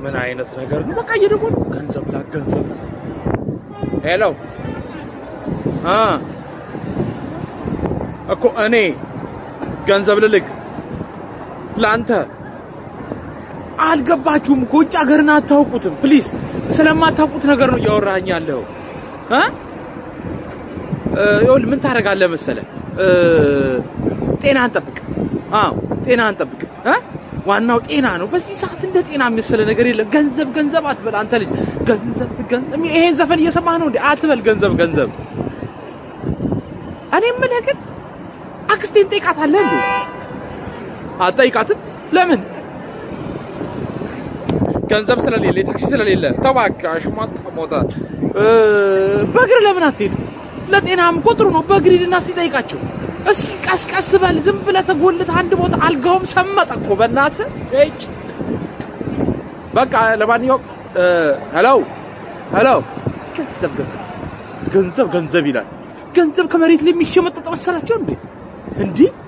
ምን አይነት ነገር ነው? በቃ እየደወሉ ገንዘብ ላክ ገንዘብ ላክ። ሄሎ አ እኮ እኔ ገንዘብ ልልክ ለአንተ አልገባችሁም እኮ ውጭ ሀገርን አታውቁትም። ፕሊዝ ስለማታውቁት ነገር ነው እያወራኸኝ ያለው እ ይኸውልህ ምን ታደርጋለህ መሰለህ እ ጤናህን ጠብቅ። አዎ ጤናህን ጠብቅ እ ዋናው ጤና ነው። በዚህ ሰዓት እንደ ጤና የሚመስለ ነገር የለም። ገንዘብ ገንዘብ አትበል አንተ ልጅ። ገንዘብ ገንዘብ ይሄን ዘፈን እየሰማህ ነው እንዴ? አትበል ገንዘብ ገንዘብ። እኔ የምልህ ግን አክስቴን ጠይቃታለህ እንዴ? አትጠይቃትም? ለምን? ገንዘብ ስለሌለ የታክሲ ስለሌለ ተባካሽ ማጣሞታ በእግር ለምን አትሄድም? ለጤናም እኮ ጥሩ ነው። በእግር ሂድና እስቲ ጠይቃቸው። እስኪ ቀስቀስ በል። ዝም ብለህ ተጎልተህ አንድ ቦታ አልጋውም ሰመጠ እኮ በእናትህ እጭ። በቃ ለማንኛውም ሄሎ ሄሎ፣ ገንዘብ ገንዘብ ገንዘብ ይላል። ገንዘብ ከመሬት ላይ የሚሸመጠጥ መሰላቸው እንዴ? እንዲህ